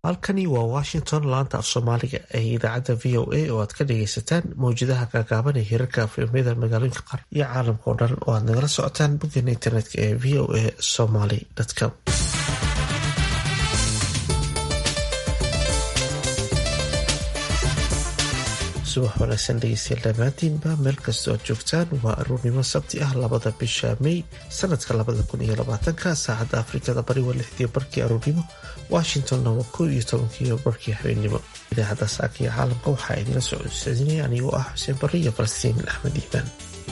halkani waa washington laanta af soomaaliga ee idaacadda v o a oo aad ka dhagaysataan mawjadaha gaagaaban ee hirarka afimada magaalooyinka qaar iyo caalamka oo dhan oo aad nagala socotaan boggeena internetka ee v o a somaly com subax wanaagsan dhegeystayaal dhammaantiinba meel kastoo aad joogtaan waa aruurnimo sabti ah labada bisha may sanadka labada kun iyo labaatanka saacadda afrikada bari waa lixdii barkii aruurnimo washingtonna waa kow iyo tobankii barkii habeennimo idaacadda saaka iyo caalamka waxaa idinla socodsiinaya anigoo ah xuseen barri iyo falastiin axmed iimaan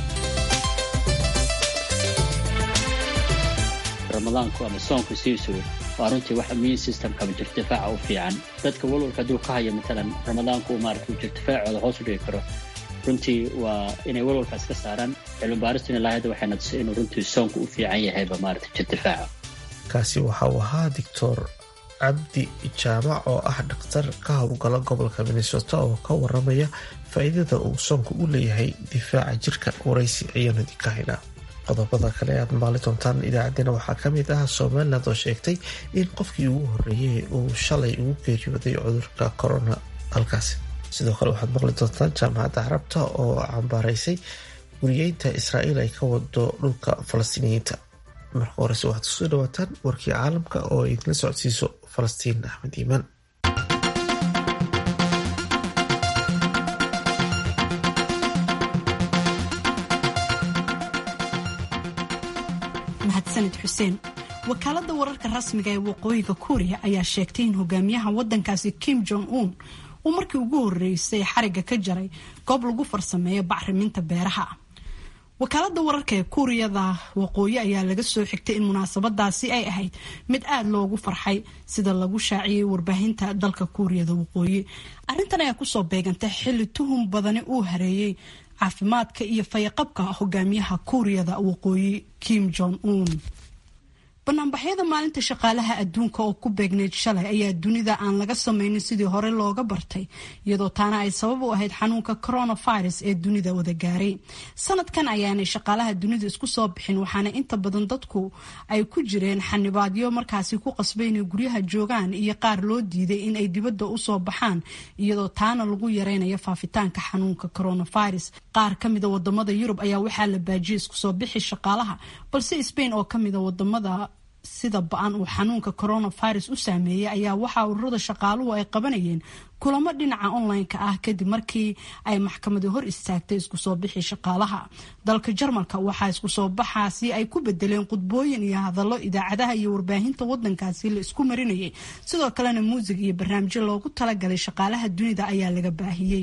ramadaanku ama soonku siisu waa runtii wax immune systemkama jirtifaaca u fiican dadka walwalka hadduu ka hayo matalan ramadaanku maarata jirtifaacooda hoos u dhigi karo runtii waa inay walwalkaas ka saaraan cilmibaaristina ilaa hadda waxay nadisay inuu runtii soonku u fiican yahayba maarata jirtifaaca kaasi waxa uu ahaa doctor cabdi jaamac oo ah dhakhtar ka howlgala gobolka minnesota oo ka waramaya faa'iidada uu soonku u leeyahay difaaca jirka waraysi ayaanu idinka haynaa qodobada kale aad maali doontaan idaacaddina waxaa ka mid ah somaliland oo sheegtay in qofkii ugu horreeyey uu shalay ugu geeriyooday cudurka corona halkaasi sidoo kale waxaad maqli doontaan jaamacadda carabta oo cambaaraysay guriyeynta israa'iil ay ka wado dhulka falastiiniyiinta marka horese waxaad kusoo dhawaataan warkii caalamka oo ay idinla socodsiiso falastiin axmed iimaan mahadsanid xuseen wakaalada wararka rasmiga ee waqooyiga kuuriya ayaa sheegtay in hogaamiyaha wadankaasi kim jong un uu markii ugu horeysay xariga ka jaray goob lagu farsameeyo bacriminta beeraha wakaalada wararka ee kuuriyada waqooyi ayaa laga soo xigtay in munaasabadaasi ay ahayd mid aada loogu farxay sida lagu shaaciyey warbaahinta dalka kuuriyada waqooyi arrintan ayaa kusoo beegantay xilli tuhum badani uu hareeyey caafimaadka iyo fayaqabka hogaamiyaha kuuriyada waqooyi kim jong un banaanbaxyada maalinta shaqaalaha adduunka oo ku beegneyd shalay ayaa dunida aan laga sameynin sidii hore looga bartay iyadoo taana ay sabab u ahayd xanuunka coronavirus ee dunida wada gaaray sanadkan ayaanay shaqaalaha dunida isku soo bixin waxaana inta badan dadku ay ku jireen xanibaadyo markaasi ku qasbay inay guryaha joogaan iyo qaar loo diiday in ay dibadda usoo baxaan iyadoo taana lagu yareynayo faafitaanka xanuunka coronavirus qaar kamida wadamada yurub ayaa waxaa la baajiyay isku soo bixi shaqaalaha balse spain oo kamida wadamada sida ba-an uu xanuunka coronavirus u saameeyey ayaa waxaa ururada shaqaaluhu ay qabanayeen kulamo dhinaca online-ka ah kadib markii ay maxkamadu hor istaagtay isku soo bixi shaqaalaha dalka jarmalka waxaa isku soo baxaasi ay ku bedeleen khudbooyin iyo hadallo idaacadaha iyo warbaahinta wadankaasi la isku marinayay sidoo kalena muusig iyo barnaamijyo loogu talagalay shaqaalaha dunida ayaa laga baahiyey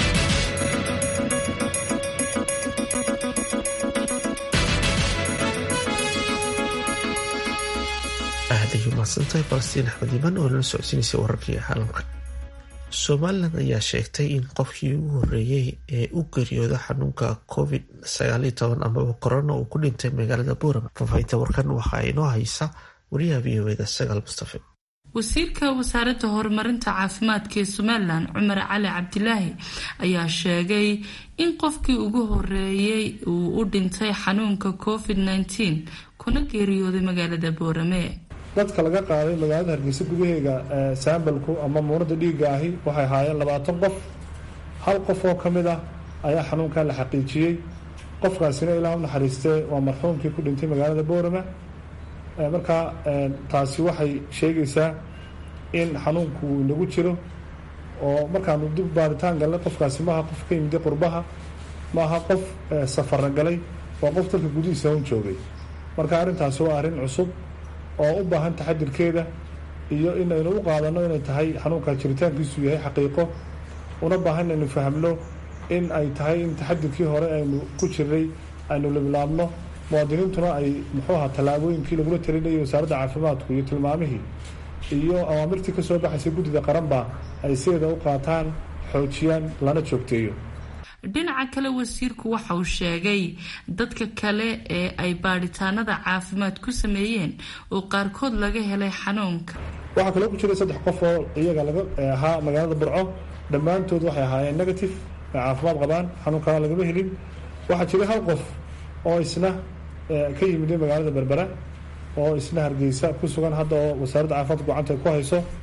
aad ay umahadsantahay falastiin axmed iimaan oo nala socodsiinaysay wararkii caalamka somalilan ayaa sheegtay in qofkii ugu horeeyey ee u geeriyooda xanuunka covid sagaal iyo toban amaba corona uu ku dhintay magaalada buurama faafahinta warkan waxaa inoo haysa wariyaha v o eda sagaal mustafe wasiirka wasaaradda horumarinta caafimaadka ee somalilan cumar cali cabdilaahi ayaa sheegay in qofkii ugu horeeyey uu u dhintay xanuunka covid nteen kuna geeriyooday magaalada boorame dadka laga qaaday magaalada hargeysa gudaheega saambalku ama muunada dhiigga ahi waxay ahaayeen labaatan qof hal qof oo ka mid ah ayaa xanuunkan la xaqiijiyey qofkaasina ilaa u naxariistee waa marxuumkii ku dhintay magaalada boorama marka taasi waxay sheegaysaa in xanuunku uu inagu jiro oo markaanu dib baaritaan galnay qofkaasi maaha qof ka yimiday qurbaha maaha qof safara galay waa qof dalka gudihiisa un joogay marka arrintaasi waa arrin cusub oo u baahan taxadirkeeda iyo inaynu u qaadano inay tahay xanuunka jiritaankiisu yahay xaqiiqo una baahan inaynu fahamno in ay tahay in taxadirkii hore aynu ku jirnay aynu libilaabno muwaadiniintuna ay muxuu ahaa tallaabooyinkii lagula talinayay wasaaradda caafimaadku iyo tilmaamihii iyo awaamirtii kasoo baxaysay guddida qaranba ay sideeda u qaataan xoojiyaan lana joogteeyo dhinaca kale wasiirku waxa uu sheegay dadka kale ee ay baadhitaanada caafimaad ku sameeyeen oo qaarkood laga helay xanuunka waxaa kaloo ku jiray saddex qof oo iyaga laga ahaa magaalada burco dhammaantood waxay ahaayeen negative ay caafimaad qabaan xanuunkaa lagama helin waxaa jiray hal qof oo isna ka yimiday magaalada berbera oo isna hargeysa ku sugan hadda oo wasaaradda caafimaadka gacanta ku hayso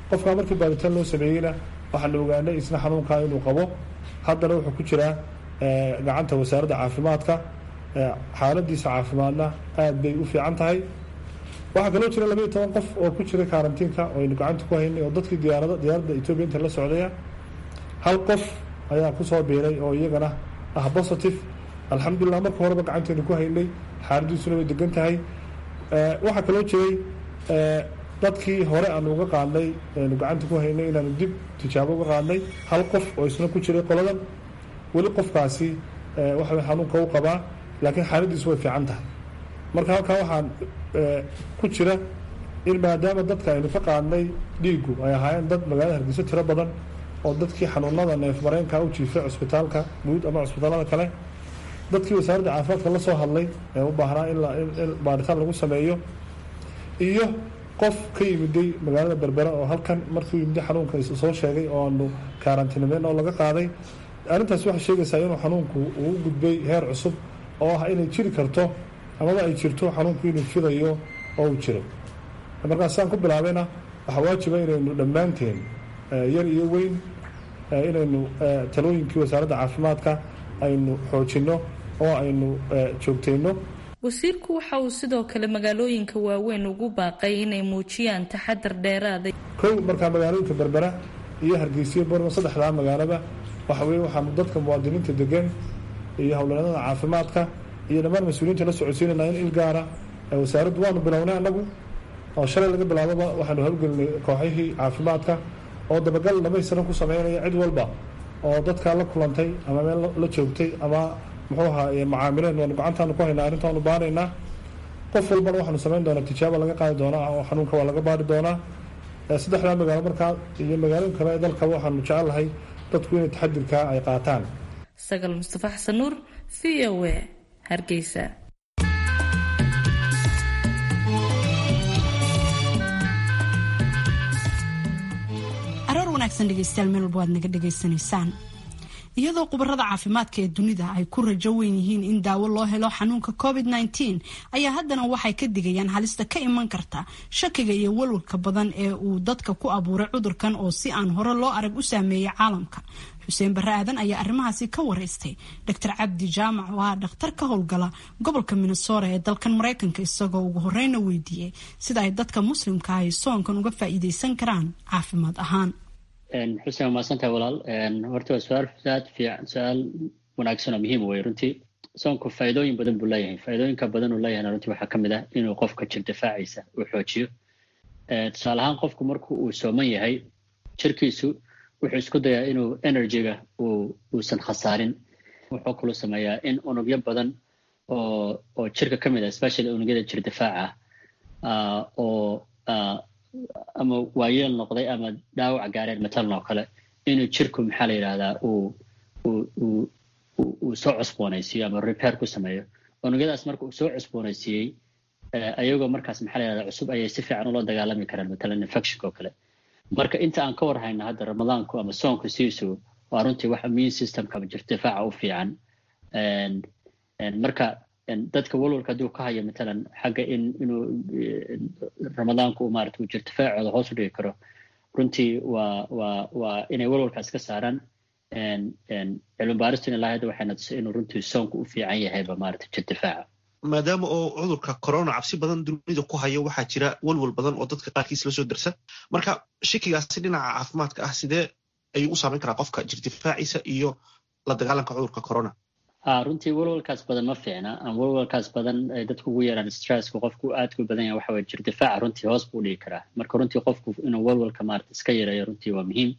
qofkaa markii baaritaan loo sameeyeyna waxaan ogaanay isna xanuunkaa inuu qabo haddana wuxuu ku jiraa gacanta wasaaradda caafimaadka xaaladiisa caafimaadna aad bay u fiican tahay waxaa kaloo jira labaiyo toban qof oo ku jira karantiinka oo aynu gacanta ku haynay oo dadkii diyaarada diyaaradda etoobiya inta la socdaya hal qof ayaa kusoo biiray oo iyagana ah positive alxamdulilah marka horeba gacantaynu ku haynay xaaladiisuna way degan tahay waxaa kaloo jiray dadkii hore aanu uga qaadnay aynu gacanta ku haynay inaanu dib tijaabo uga qaadnay hal qof oo isna ku jiray qoladan weli qofkaasi waxa xanuunka u qabaa laakiin xaaladiisu way fiican tahay marka halkaa waxaan ku jira in maadaama dadka aynu ka qaadnay dhiigu ay ahaayeen dad magaalada hargeyso tiro badan oo dadkii xanuunada neef mareenka u jiifay cusbitaalka guud ama cusbitaalada kale dadkii wasaaradda caafimaadka la soo hadlay ee u baahnaa in baaritaan lagu sameeyo iyo qof ka yimiday magaalada berbera oo halkan markuu yimiday xanuunka soo sheegay oo aanu karantiinimeyn oo laga qaaday arrintaas waxay sheegaysaa inuu xanuunku uu gudbay heer cusub oo ah inay jiri karto amaba ay jirto xanuunku inuu fidayo oo uu jiro markaas saan ku bilaabayna waxaa waajiba inaynu dhammaanteen yar iyo weyn inaynu talooyinkii wasaaradda caafimaadka aynu xoojinno oo aynu joogtayno wasiirku waxa uu sidoo kale magaalooyinka waaweyn ugu baaqay inay muujiyaan taxadar dheeraaday kow markaa magaalooyinka berbera iyo hargeysiyo borno saddexdaa magaalaba waxa weye waxaanu dadka muwaadiniinta degan iyo howlwareennada caafimaadka iyo dhammaan mas-uuliyiinta la socodsiinayna in il gaara wasaaraddu waanu bilownay annagu oo shalay laga bilaababa waxaanu howlgelinay kooxihii caafimaadka oo dabagal dhamaystiran ku sameynaya cid walba oo dadkaa la kulantay ama meel la joogtay ama muxuu ahaa macaamileen waanu gacantaanu ku haynaa arrintaanu baaraynaa qof walbana waxaanu samayn doonaa tijaaba laga qaadi doonaa oo xanuunka waa laga baari doonaa saddexdaa magaalo markaa iyo magaalooyin kale ee dalkaba waxaanu jecelahay dadku inay taxadirkaa ay qaataan sagal mustafa xasan nuur v o a hargeysa aroor wanaagsan dhegeystayaal meel walba waad naga dhegaysanaysaan iyadoo khubarada caafimaadka ee dunida ay ku rajo weyn yihiin in daawo loo helo xanuunka covid -19 ayaa haddana waxay ka digayaan halista ka iman karta shakiga iyo walwalka badan ee uu dadka ku abuuray cudurkan oo si aan hore loo arag u saameeyay caalamka xuseen barre aadan ayaa arrimahaasi ka wareystay dr cabdi jaamac oo ah dhakhtar ka howlgala gobolka minnesota ee dalkan mareykanka isagoo ugu horeyna weydiiyey sida ay dadka muslimka ahi soonkan uga faa'iideysan karaan caafimaad ahaan xuseen waa mahadsantahay walaal horta waa su-aal aad fiican su-aal wanaagsan oo muhiim wey runtii soonku faa'iidooyin badan buu leeyahay faa'iidooyinka badan uu leeyahayna runtii waxaa ka mid ah inuu qofka jir difaaciisa uu xoojiyo tusaale ahaan qofku marku uu sooman yahay jirkiisu wuxuu isku dayaa inuu energyga uu uusan khasaarin wuxuu kaloo sameeyaa in unugyo badan oo oo jirka ka mid ah especially unugyada jir difaaca ah oo ama waayeel noqday ama dhaawac gaareen matalan oo kale inuu jirku maxaa la yidhahdaa uu uu uu soo cusboonaysiiyo ama repair ku sameeyo unugyadaas marka uu soo cusboonaysiiyey ayagoo markaas maxaa la yidhahdaa cusub ayay si fiican ula dagaalami karaan matalan infectionka oo kale marka inta aan ka war hayna hadda ramadaanku ama soonku siisu waa runtii wax immune systemka ama jir difaaca u fiican marka dadka walwalka hadduu ka hayo matalan xagga in inuu ramadaanku uu maarata uu jir difaacooda hoos u dhigi karo runtii waa waa waa inay walwalkaas ka saaraan cilmi baaristuna ilaa hadda waxay natusay inuu runtii soonku u fiican yahayba maarata jir difaaca maadaama oo cudurka corona cabsi badan dunida ku hayo waxaa jira walwal badan oo dadka qaarkiis la soo darsan marka shakigaasi dhinaca caafimaadka ah sidee ayuu u saameyn karaa qofka jir difaaciisa iyo la dagaalanka cudurka corona runtii walwalkaas badan ma fiicna ama walwalkaas badan ay dadku ugu yeeraan stresska qofku aadku badan yahay waxa weye jir difaaca runtii hoos buu dhigi karaa marka runtii qofku inuu walwalka maarata iska yareeyo runtii waa muhiim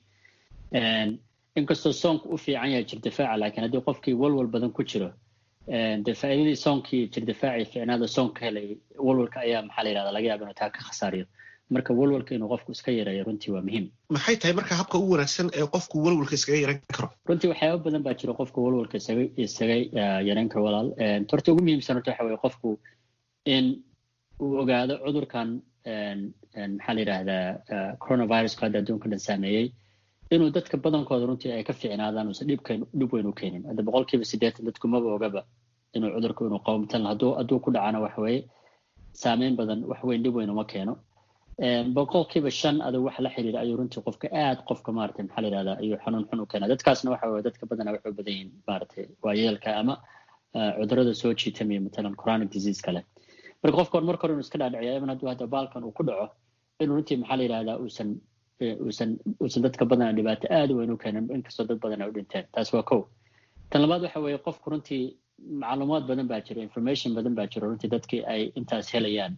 inkastoo soonku u fiican yahay jir difaaca laakiin haddii qofkii walwal badan ku jiro dee faa'iidadii soonkii jir difaaci fiicnaada soonka helay walwalka ayaa maxaa la yidhahda laga yaaba inuu taa ka khasaariyo marka walwalka inuu qofku iska yareeyo runtii waa muhiim maxay tahay marka habka ugu wanaagsan ee qofku walwalka iskaga yaran karo runtii waxyaaba badan baa jira qofka walwalka isaga isaga yaran karo walaal horta ugu muhiimsan horta waxa weye qofku in uu ogaado cudurkan maxaa la yidhahdaa coronaviruska hadda adduunka dhan saameeyey inuu dadka badankooda runtii ay ka fiicnaadaan uusan dhibka dhib weyn u keenin hadda boqolkiiba siddeetan dadku maba ogaba inuu cudurku inuu qabo matalan hadduu hadduu ku dhacana waxa weeye saameyn badan wax weyn dhib weyn uma keeno boqolkiiba shan adug waxa la xiriira ayuu runtii qofka aad qofka maarata maxaa la yihahdaa ayuu xanuun xun u keenaa dadkaasna waxa weye dadka badana waxay u badan yihiin maaragtay waayeelka ama cudurada soo jiitamiya matalan chronic disease kale marka qofka hor marka hore inuu iska dhaadhiciya even hadduu hadda baalkan uu ku dhaco inuu runtii maxaa la yihahdaa uusan uusan uusan dadka badana dhibaato aad u weyn u keenin inkastoo dad badan ay u dhinteen taas waa kow tan labaad waxa weeye qofku runtii macluumaad badan baa jiro information badan baa jiro runtii dadkii ay intaas helayaan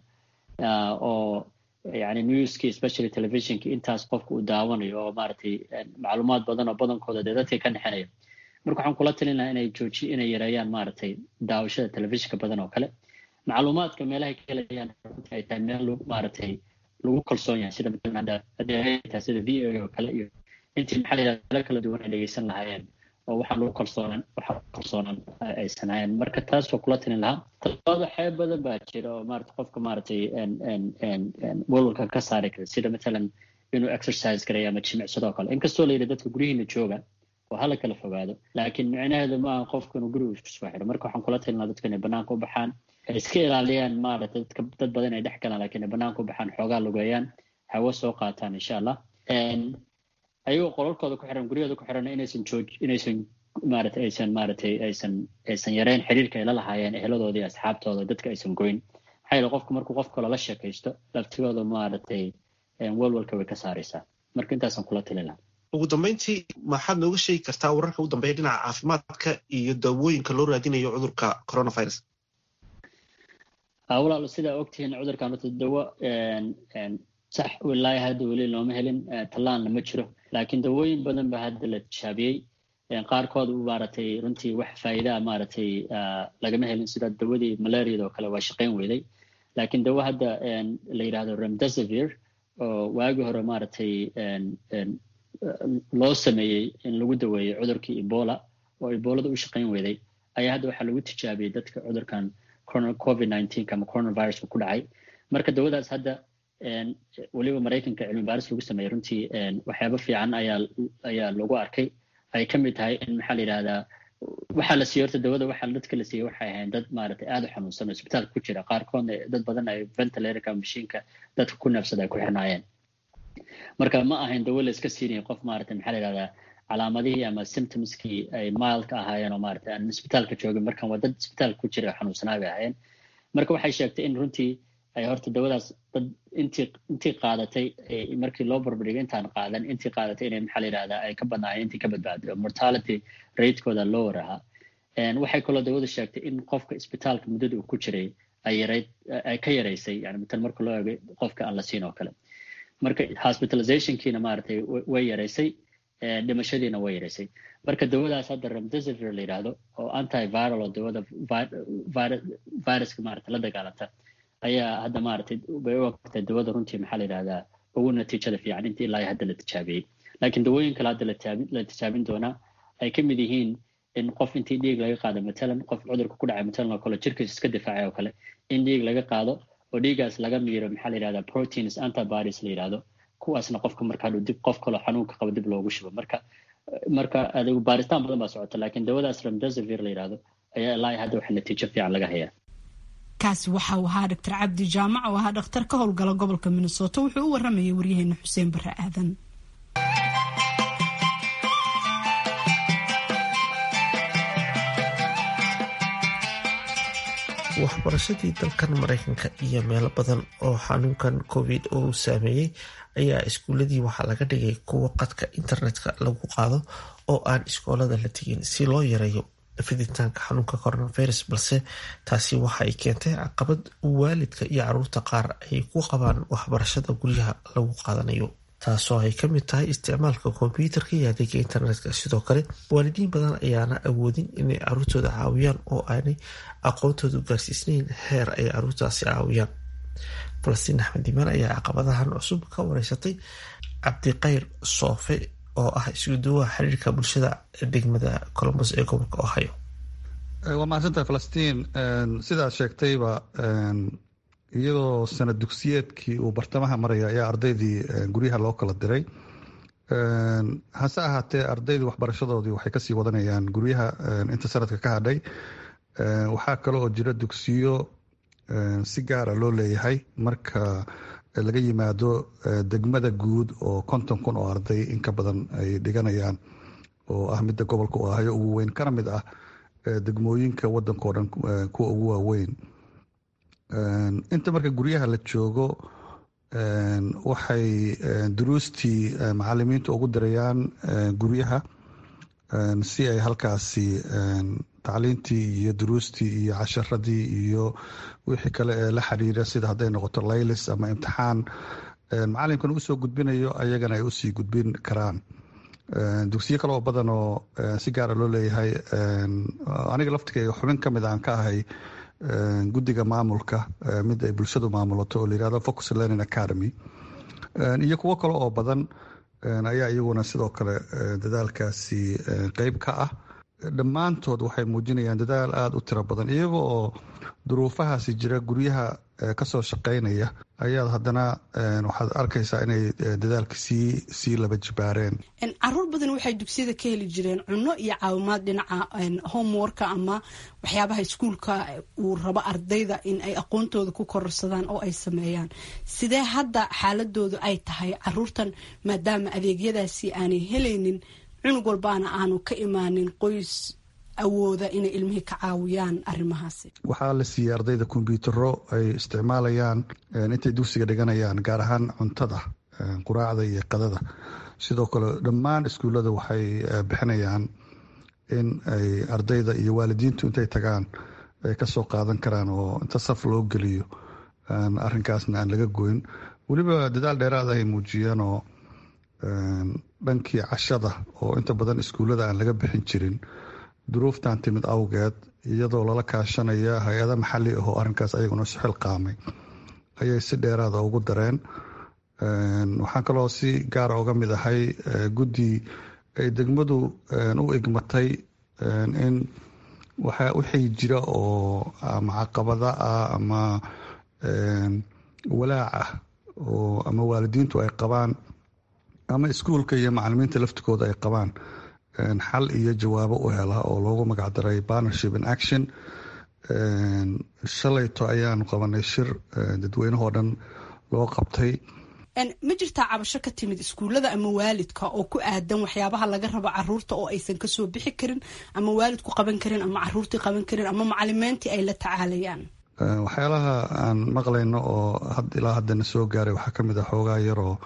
oo yani newski especially televisionki intaas qofka uu daawanayo oo maaragtay macluumaad badan oo badankooda dee dadkii ka dhexeynaya marka waxaan kula talin lahaa inay jooji inay yareeyaan maaragtay daawashada telefishinka badan oo kale macluumaadka meelahay ka helayaan runtii ay tahay meel maaragtay lagu kalsoon yahay sida matalan hadda haddii ay tahay sida v o oo kale iyo intii maxaa la yidhahda meelo kala duwan ay dhegeysan lahaayeen oo waxaan lagu kalsoonan waxaa kalsoonan aysan hayan marka taas waa kula talin lahaa talabaad waxyaa badan baa jira oo maarata qofka maaragtay walwalka ka saari kara sida matalan inuu exercise garaya ama jimicsadoo kale inkastoo la yidhi dadka guryihiina jooga oo hala kala fogaado laakiin micnaheedu maaha qofka inuu guriga isku soo xiro marka waxaan kula talin lahaa dadka inay banaanka u baxaan ay iska ilaaliyaan maaragtay dadka dad badan ay dhex galaan lakiin ay banaanka u baxaan xoogaa lugeeyaan hawo soo qaataan insha allah ayagoo qolalkooda ku xiran guryahooda ku xiran inaysan jooj inaysan maarata aysan maaratay aysan aysan yareyn xiriirka ay la lahaayeen eheladoodii iyo asxaabtooda dadka aysan goyn maxaa yeele qofku markuu qof kale la sheekaysto laftigooda maaragtay walwalka way ka saaraysaa marka intaasaan kula talin lahaa ugu dambeyntii maxaad nooga sheegi kartaa wararka u dambeeya dhinaca caafimaadka iyo daawooyinka loo raadinayo cudurka coronavirus walaalo sidaa ogtihiin cudurkan horta dawo sax ilaahi hadda weli looma helin tallaanna ma jiro laakiin dawooyin badan ba hadda la tijaabiyey qaarkood maaragtay runtii wax faa'iidaa maaragtay lagama helin sida dawadii malariada oo kale waa shaqayn weyday laakiin dawo hadda la yidhahdo remdesivir oo waagii hore maaragtay loo sameeyey in lagu daweeyey cudurkii ebola oo ebolada u shaqayn weyday ayaa hadda waxaa lagu tijaabiyey dadka cudurkan covid nineteen ama coronaviruska ku dhacay marka dawadaas hadda weliba maraykanka cilmi baaris lagu sameeyey runtii waxyaaba fiican ayaa ayaa lagu arkay ay ka mid tahay in maxaa la yidhahdaa waxaa la siiyey horta dawada waxaa dadka la siiyey waxay ahayn dad maaragtay aada u xanuunsan oo isbitaalka ku jira qaarkoodna dad badan ay ventilatorka mashiinka dadka ku neefsada ay ku xirnaayeen marka ma ahayn dawo la iska siinaya qof maaragtay maxaa la yidhahdaa calaamadihii ama symptomskii ay mildka ahaayeen oo maaragtay aan isbitaalka joogin markan waa dad isbitaalka ku jira xanuunsanaa bay ahaayeen marka waxay sheegtay in runtii ay horta dawadaas dad intii intii qaadatay markii loo barbardhigay intaan qaadan intii qaadatay inay maxaa la yidhahdaa ay ka badnaayeen intii ka badbaaday oo mortality ratekooda lower ahaa waxay kaloo dawada sheegtay in qofka isbitaalka muddada uu ku jiray ay yarayd ay ka yaraysay yani matan marka loo eegay qofka aan la siin oo kale marka hospitalizationkiina maaragtay way yaraysay dhimashadiina way yaraysay marka dawadaas hadda remdesivir la yidhaahdo oo antiviral oo dawada viruska maaragtay la dagaalanta ayaa hadda maaragtay bay u ogtay dawada runtii maxaa la yidhahdaa ugu natiijada fiican intii ilaa hadda la tijaabiyey laakiin dawooyin kale hadda la tijaabin doonaa ay ka mid yihiin in qof intii dhiig laga qaado matalan qof cudurka ku dhacay matalan oo kale jirkiisa iska difaacay oo kale in dhiig laga qaado oo dhiigaas laga miiro maxaa la yidhahdaa proteins antibodies la yidhahdo kuwaasna qofka marka hadhow dib qof kaloo xanuunka qaba dib loogu shubo marka marka adigu baaritaan badan baa socota laakiin dawadaas remdesivir la yidhahdo ayaa ilaa hadda waxa natiijo fiican laga hayaa kaasi waxa uu ahaa doctor cabdi jaamac oo ahaa dhakhtar ka howlgala gobolka minnesota wuxuu u waramayay waryaheena xuseen bare aadan waxbarashadii dalkan maraykanka iyo meelo badan oo xanuunkan covid uu saameeyey ayaa iskuuladii waxaa laga dhigay kuwa qadka internetka lagu qaado oo aan iskoolada la tegin si loo yareeyo fiditaanka xanuunka coronavirus balse taasi waxa ay keentay caqabad waalidka iyo caruurta qaar ay ku qabaan waxbarashada guryaha lagu qaadanayo taasoo ay ka mid tahay isticmaalka kombyuutarka iyo adeega internetka sidoo kale waalidiin badan ayaana awoodin inay caruurtooda caawiyaan oo aanay aqoontoodu gaarsiisnayn heer ay caruurtaasi caawiyaan falastiin axmed imaan ayaa caqabadahan cusub ka wareysatay cabdiqayr soofe oo ah iskuduwaha xiriirka bulshada degmada colombos ee gobolka ohio waa mahadsantahay falastiin sidaad sheegtayba iyadoo sanad dugsiyeedkii uu bartamaha maraya ayaa ardaydii guryaha loo kala diray hase ahaatee ardaydii waxbarashadoodii waxay kasii wadanayaan guryaha inta sanadka ka hadhay waxaa kale oo jira dugsiyo si gaara loo leeyahay marka laga yimaado degmada guud oo konton kun oo arday in ka badan ay dhiganayaan oo ah midda gobolka u ahayo ugu weyn kana mid ah degmooyinka wadanka o dhan kuwa ugu waaweyn inta marka guryaha la joogo waxay duruustii macalimiinta ugu dirayaan guryaha si ay halkaasi tacliintii iyo duruustii iyo casharadii iyo wixii kale ee la xiriira sida hadday noqoto laylis ama imtixaan macalimkan usoo gudbinayo ayagana ay usii gudbin karaan dugsiyo kale oo badan oo si gaara loo leeyahay aniga laftigeyga xubin ka mid aan ka ahay guddiga maamulka mid ay bulshadu maamulato oo layihahdo focus learning academy iyo kuwo kale oo badan ayaa iyaguna sidoo kale dadaalkaasi qeyb ka ah dhammaantood waxay muujinayaan dadaal aada u tiro badan iyaga oo duruufahaasi jira guryaha kasoo shaqeynaya ayaad haddana waxaad arkaysaa inay dadaalka sii sii laba jibaareen caruur badan waxay dugsiyada ka heli jireen cunno iyo caawimaad dhinaca homeworka ama waxyaabaha iskuulka uu rabo ardayda in ay aqoontooda ku kororsadaan oo ay sameeyaan sidee hadda xaaladoodu ay tahay caruurtan maadaama adeegyadaasi aanay helaynin cunug walbaana aanu ka imaanin qoys awooda inay ilmihii ka caawiyaan arrimahaasi waxaa la siiyey ardayda kombyutaro ay isticmaalayaan intay dugsiga dhiganayaan gaar ahaan cuntada quraacda iyo qadada sidoo kale dhammaan iskuullada waxay bixinayaan in ay ardayda iyo waalidiintu intay tagaan ay kasoo qaadan karaan oo inta saf loo geliyo arrinkaasna aan laga goyn weliba dadaal dheeraad ay muujiyeen oo dhankii cashada oo inta badan iskuullada aan laga bixin jirin duruuftan timid awgeed iyadoo lala kaashanaya hay-ada maxali ah oo arrinkaas ayaguna si xilqaamay ayay si dheeraada ugu dareen waxaan kaloo si gaara uga mid ahay guddi ay degmadu u igmatay in wixii jira oo ama caqabada ah ama walaac ah oo ama waalidiintu ay qabaan ama iskuulka iyo macalimiinta laftigooda ay qabaan xal iyo jawaabo u hela oo loogu magacdaray partnership in action shalayto ayaanu qabanay shir dadweynahoo dhan loo qabtay ma jirtaa cabasho ka timid iskuullada ama waalidka oo ku aadan waxyaabaha laga rabo caruurta oo aysan kasoo bixi karin ama waalidku qaban karin ama caruurtii qaban karin ama macalimiintii ay la tacaalayaan waxyaalaha aan maqlayno oo ilaa haddana soo gaaray waxaa kamid ah xoogaa yaroo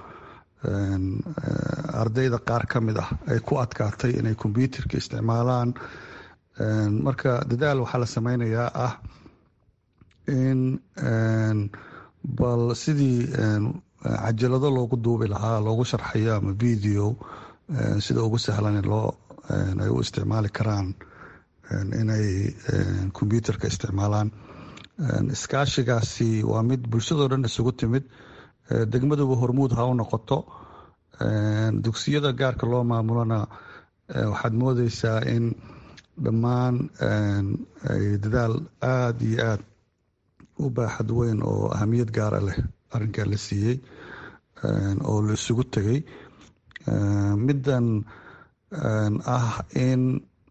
ardayda qaar ka mid ah ay ku adkaatay inay kombyuutarka isticmaalaan marka dadaal waxaa la sameynayaa ah in bal sidii cajalado loogu duubi lahaa loogu sharxayo ama video sida ugu sahlan loo ay u isticmaali karaan inay kombyuutarka isticmaalaan iskaashigaasi waa mid bulshadoo dhan isugu timid degmaduba hormuud ha u noqoto dugsiyada gaarka loo maamulona waxaad moodeysaa in dhammaan ay dadaal aada iyo aada u baaxad weyn oo ahamiyad gaara leh arrinkaa la siiyey oo la isugu tegay middan ah in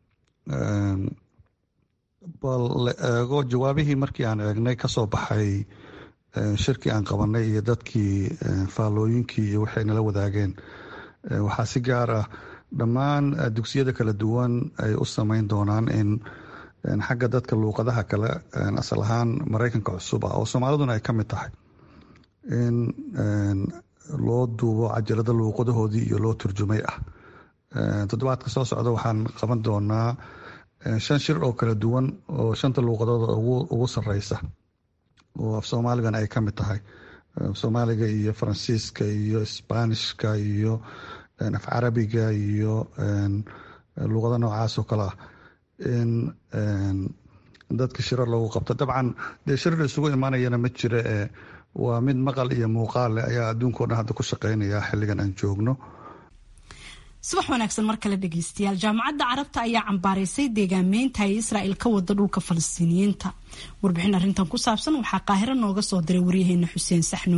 bal la eego jawaabihii markii aan eegnay kasoo baxay shirkii aan qabanay iyo dadkii faallooyinkii iyo waxay nala wadaageen waxaa si gaar ah dhammaan dugsiyada kala duwan ay u sameyn doonaan in xagga dadka luuqadaha kale asal ahaan maraykanka cusub ah oo soomaaliduna ay ka mid tahay in loo duubo cajalada luuqadahoodii iyo loo turjumay ah toddobaadka soo socda waxaan qaban doonaa shan shir oo kala duwan oo shanta luuqadooda ugu sareysa oo af soomaaligan ay ka mid tahay soomaaliga iyo faransiiska iyo sbaanishka iyo af carabiga iyo luuqado noocaas oo kale ah in dadka shirar lagu qabto dabcan dee shirar isugu imaanayana ma jira ee waa mid maqal iyo muuqaal leh ayaa adduunka o dhan hadda ku shaqeynaya xilligan aan joogno subax wanaagsan mar kale dhegeystayaal jaamacadda carabta ayaa cambaaraysay deegaameynta ay israa'il ka wada dhulka falastiiniyiinta warbixin arrintan ku saabsan waxaa qaahiro nooga soo diray waryaheena xuseen saxnuuni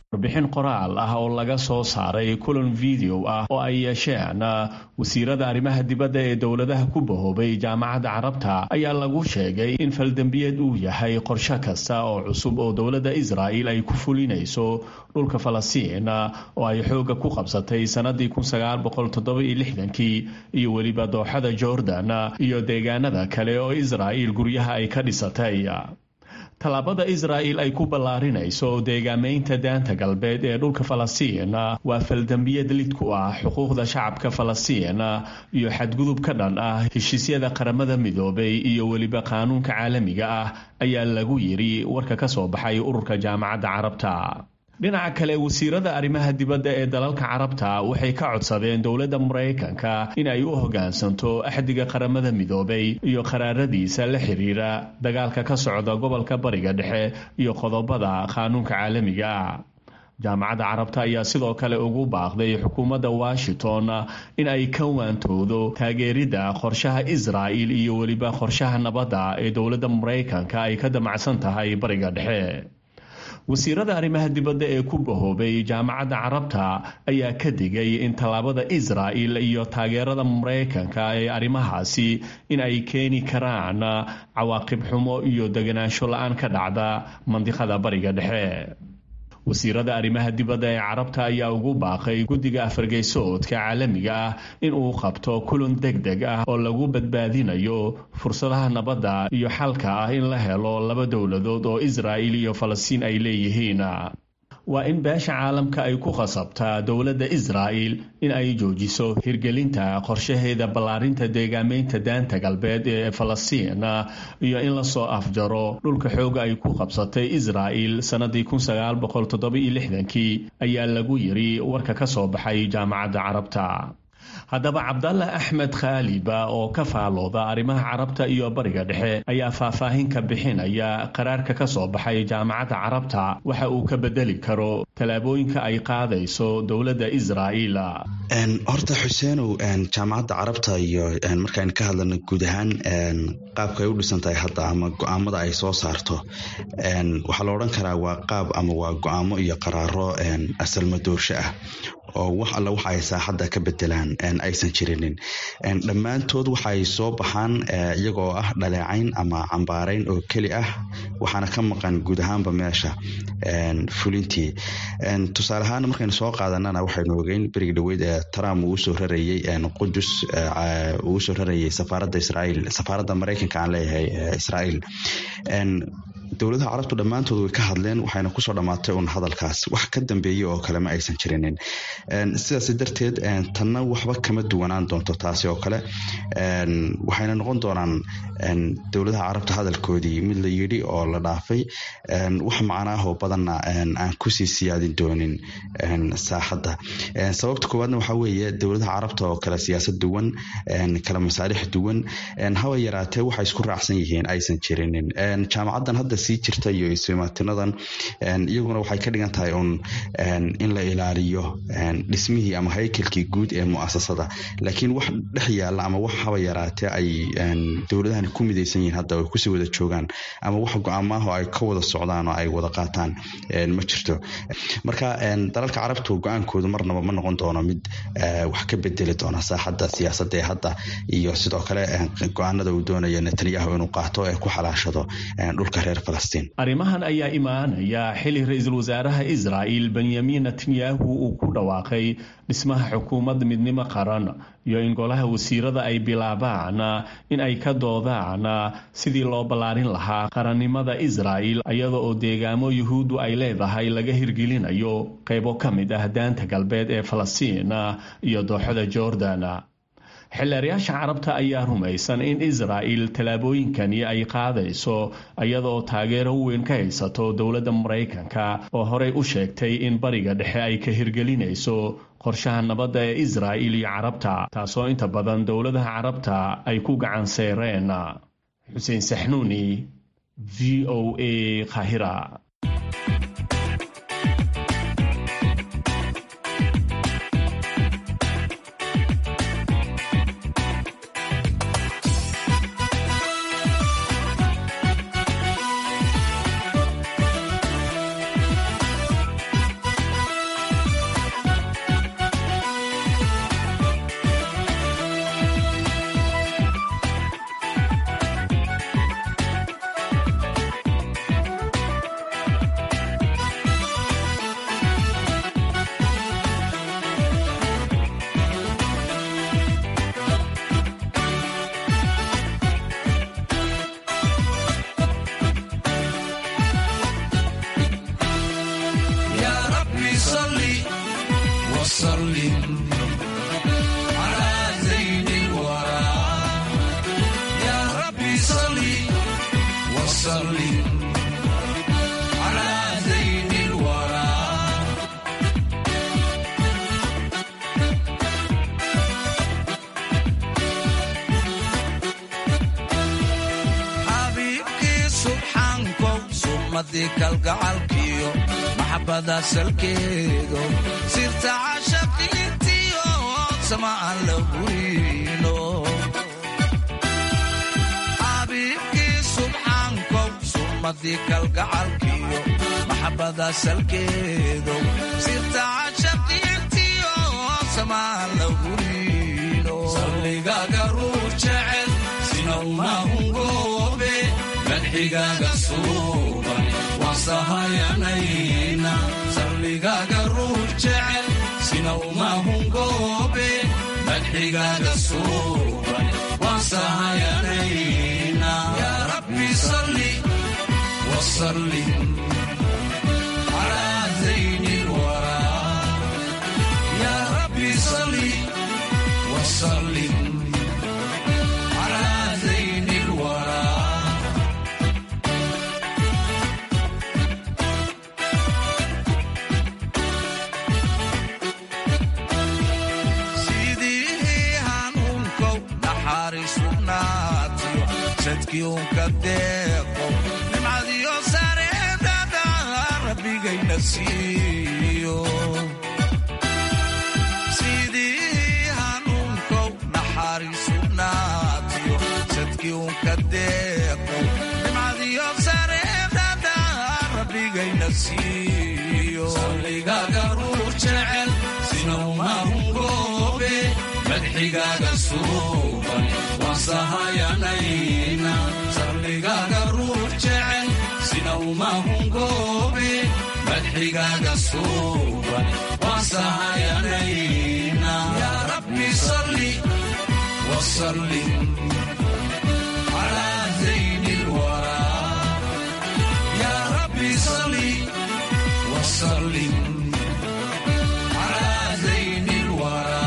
warbixin qoraal ah oo laga soo saaray kulan video ah oo ay yeesheen wasiirada arrimaha dibadda ee dowladaha ku bahoobay jaamacadda carabta ayaa lagu sheegay in faldembiyeed uu yahay qorshe kasta oo cusub oo dowladda israa'il ay ku fulinayso dhulka falastiin oo ay xoogga ku qabsatay sannadii kii iyo weliba dooxada jordan iyo deegaanada kale oo israa'il guryaha ay ka dhisatay tallaabada israa'il ay ku ballaarinayso deegaamaynta daanta galbeed ee dhulka falastiin waa faldambiyad lid ku ah xuquuqda shacabka falastiin iyo xadgudub ka dhan ah heshiisyada qaramada midoobay iyo weliba qaanuunka caalamiga ah ayaa lagu yidhi warka ka soo baxay ururka jaamacadda carabta dhinaca kale wasiirada arrimaha dibadda ee dalalka carabta waxay ka codsadeen dowladda maraykanka in ay u hoggaansanto axdiga qaramada midoobay iyo qaraaradiisa la xiriira dagaalka ka socda gobolka bariga dhexe iyo qodobada qaanuunka caalamiga jaamacadda carabta ayaa sidoo kale ugu baaqday xukuumadda washington in ay ka waantoodo taageeridda qorshaha israa'il iyo weliba qorshaha nabadda ee dowladda maraykanka ay ka damacsan tahay bariga dhexe wasiirada arrimaha dibadda ee ku bahoobay jaamacadda carabta ayaa ka digay in tallaabada israa'il iyo taageerada maraykanka ee arrimahaasi in ay keeni karaan cawaaqib xumo iyo deganaansho la-aan ka dhacda mandiqada bariga dhexe wasiirada arrimaha dibadda ee carabta ayaa ugu baaqay guddiga afargeysoodka caalamiga ah in uu qabto kulan deg deg ah oo lagu badbaadinayo fursadaha nabadda iyo xalka ah in la helo laba dowladood oo israa'il iyo falastiin ay leeyihiin waa in beesha caalamka ay ku khasabtaa dowladda israa'il in ay joojiso hirgelinta qorshaheeda ballaarinta deegaameynta daanta galbeed ee falastiin iyo in lasoo afjaro dhulka xooga ay ku qabsatay israa'il sannadii kii ayaa lagu yiri warka ka soo baxay jaamacadda carabta haddaba cabdalla axmed khaaliba oo ka faalooda arrimaha carabta iyo bariga dhexe ayaa faahfaahin ka bixinaya qaraarka ka soo baxay jaamacadda carabta waxa uu ka bedeli karo tallaabooyinka ay qaadayso dowladda israa'iil horta xuseenow jaamacadda carabta iyo markaan ka hadlano guud ahaan qaabka ay u dhisan tahay hadda ama go-aamada ay soo saarto waxaa la odhan karaa waa qaab ama waa go-aamo iyo qaraaro asalmadoorsho ah oo wax alla waxa ay saaxadda ka bedelaan aysan jirinin dhammaantood waxa ay soo baxaan iyagoo ah dhaleecayn ama cambaarayn oo keli ah waxaana ka maqan guud ahaanba meesha fulintii tusaale ahaan markaynu soo qaadanana waxaynu ogeyn berigi dhaweyd ee trump uu usoo rarayey qudus uu usoo rarayay safaaradda israa'iil safaaradda maraykanka aan leeyahay israa'iil dowladaha carabtu dhammaantood way ka hadleen waxayna kusoo dhammaatay un hadalkaas wax ka dambeeyey oo kale ma aysan jirinin sidaas darteed tanna waxba kama duwanaan doonto taasi oo kale waxayna noqon doonaan dowladaha carabta hadalkoodii mid la yidhi oo la dhaafay wax macnaahoo badanna aan kusii siyaadin doonin saaxadda sababta koowaadna waxaa weeye dowladaha carabta oo kale siyaasad duwan kale masaalix duwan haba yaraatee waxay isku raacsan yihiin aysan jirinin jaamacaddan hadda sii jirta iyo ismaatinadan iyaguna waxay ka dhigan tahay un in la ilaaliyo dhismihii ama haykalkii guud ee muasasada laakiin wax dhex yaalla ama wax haba yaraatee ay dowladahani ku midaysan yihiin hadda ay kusii wada joogaan ama wax go-aamaaho ay ka wada socdaan oo ay wada qaataan ma jirto marka dalalka carabtu go-aankoodu marnaba ma noqon doono mid wax ka bedeli doona saaxadda siyaasadda ee hadda iyo sidoo kale go-aanada uu doonayo netanyahu inuu qaato ee ku xalaashado dhulka reer arrimahan ayaa imaanaya xili ra-iisul wasaaraha israa'il benyamin netanyahu uu ku dhawaaqay dhismaha xukuumad midnimo qaran iyo in golaha wasiirada ay bilaabaan in ay ka doodaan sidii loo ballaarin lahaa qarannimada israa'il iyada oo deegaamo yuhuuddu ay leedahay laga hirgelinayo qaybo ka mid ah daanta galbeed ee falastiin iyo dooxada jordan xildheerayaasha carabta ayaa rumaysan in israa'il tallaabooyinkani ay qaadayso iyadaoo taageero weyn ka haysato dowladda maraykanka oo horey u sheegtay in bariga dhexe ay ka hirgelinayso qorshaha nabadda ee israa'il iyo carabta taasoo inta badan dowladaha carabta ay ku gacan seereen xuseen saxnuuni v o a khahira صل وسلم على زين الورى يا ربي صل وسلم على زين الورى xabiibkii subxaankow summadii kalgacalkiyo maxabada salkeedo sirta cashaqiintiyo sama aan la gurino xabiibkii subxaankow summadii kalgacalkiyo maxabada salkeedo sirta cashaqiintiyo sama aan la gurino salligaaga ruux jecel sinawmahungoobe madxigaaga suuban wasahayanayna salligaaga ruux jecel sinawmahungoobe madxigaaga suuban wasahayanayna yaa rabbi salli wasallim calaa zayni lwaraa yaa rabbi salli wasallim على زين الورى sidii hanuunkow naxariisugnaatiyo sadkii unka deeqo nimcadiyo sareedada rabbigayna siiyo sidii hanuunkow naxariisugnaatiyo sadkii unka deeqo nimcadiyo sareedada rabbigayna siiyo salligaaga ruux jecel sinawmahungoobe madxigaaga suuban wasahayanayna salligaaga ruux jecel sinawmahungoobe madxigaaga suuban wasahayanayna yaa rabbi salli wasallim على زين الورى يا ربي صل وسلم على زين الورى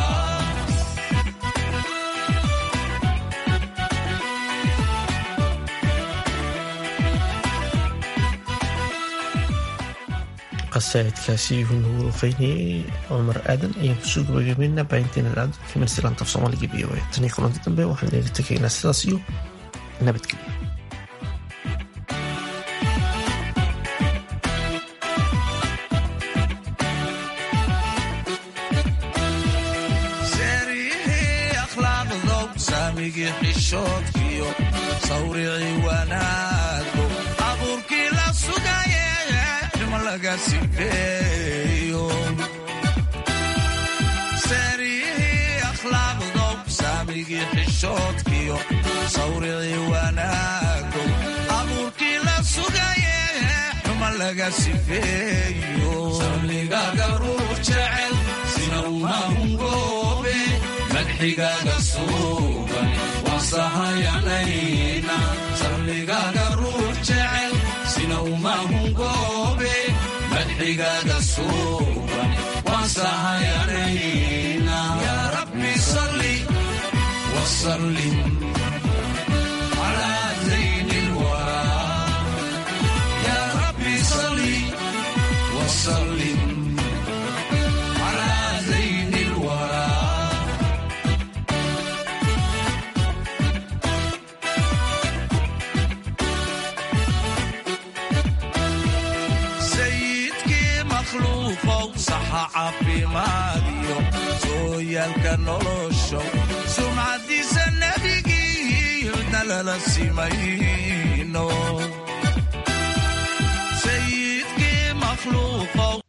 qasaa'idkaasi wuxuu nagu ofaynayey cumar aadan ayaan kusoo gabagabeynaa baahinteena dhacdo kimarsilaanta af soomaaliga v o a tan iyo kulanti dambe waxaan eega tegaynaa sidaas iyo nabadgelyo seerihii akhlaaqdow saamigii xishoodkiyo sawricii wanaago abuurkii la sugaye ximo laga sifeeyo seerihii akhlaaqdow saamigii xishoodkiyo sawricii wanaago abuurkii la sugaye xuma laga sifeeyo salligaaga ruux jecel sinawmahungoobe madxigaaga suuban wasahayanayna salligaaga ruux jecel sinawmahungoobe madxigaaga suuban wasahayanayna yaa rabbi salli wasallim على زين الورى يا ربي صل وسلم على زين الورى sayidkii makhluuqow saxa caafimaadiyo sooyaalka nolosho sumcadiisa nebigii nalala simayno sayidkii makhluuqow